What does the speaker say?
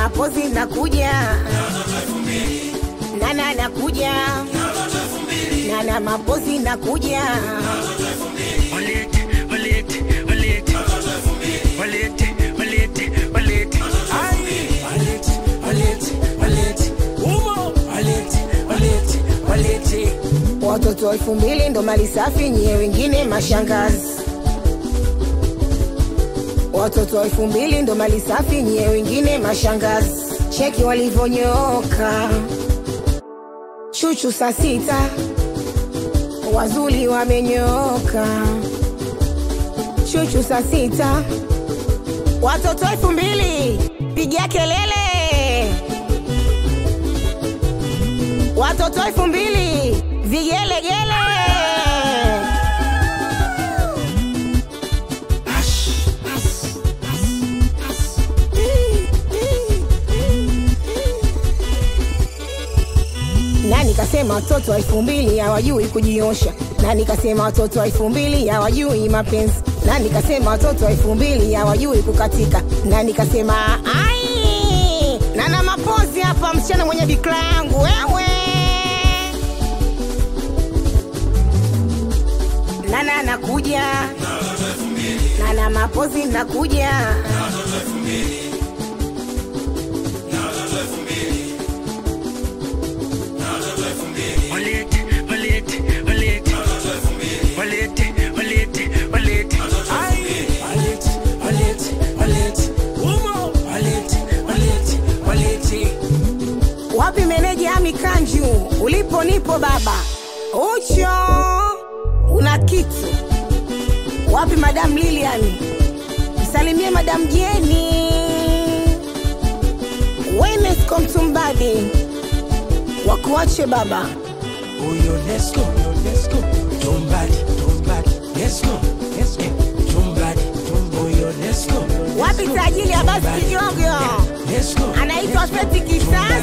mapozi nakuja nana nakuja nana mapozi nakuja Walete, walete, walete. Walete, walete, walete. Ai. Walete, walete, walete. Umo. Walete, walete, walete. watoto elfu mbili ndo mali safi nyie wengine mashangazi watoto elfu mbili ndo mali safi nyie wengine mashangazi cheki walivyonyooka chuchu saa sita wazuli wamenyooka chuchu saa sita watoto elfu mbili pigia kelele watoto elfu mbili vigelegele na nikasema watoto wa elfu mbili hawajui kujiosha na nikasema watoto wa elfu mbili hawajui mapenzi na nikasema watoto wa elfu mbili hawajui kukatika na nikasema ai nana mapozi hapa msichana mwenye bikra yangu wewe nana nakuja nana mapozi nakuja Walete, walete, walete. Walete, walete, walete. Ai. Walete, walete, walete. Umo. Walete, walete, walete. wapi meneja ami kanju ulipo nipo baba ucho una kitu wapi madam lilian msalimie madam jeni wenesco mtumbadi wakuache baba Oyo, let's go, let's go. Tumbadi, tumbadi, let's go, let's go. Tumbadi, tum- Oyo, let's go. wapi tajili ya basi kijogo Let's go. anaitwa feti kisani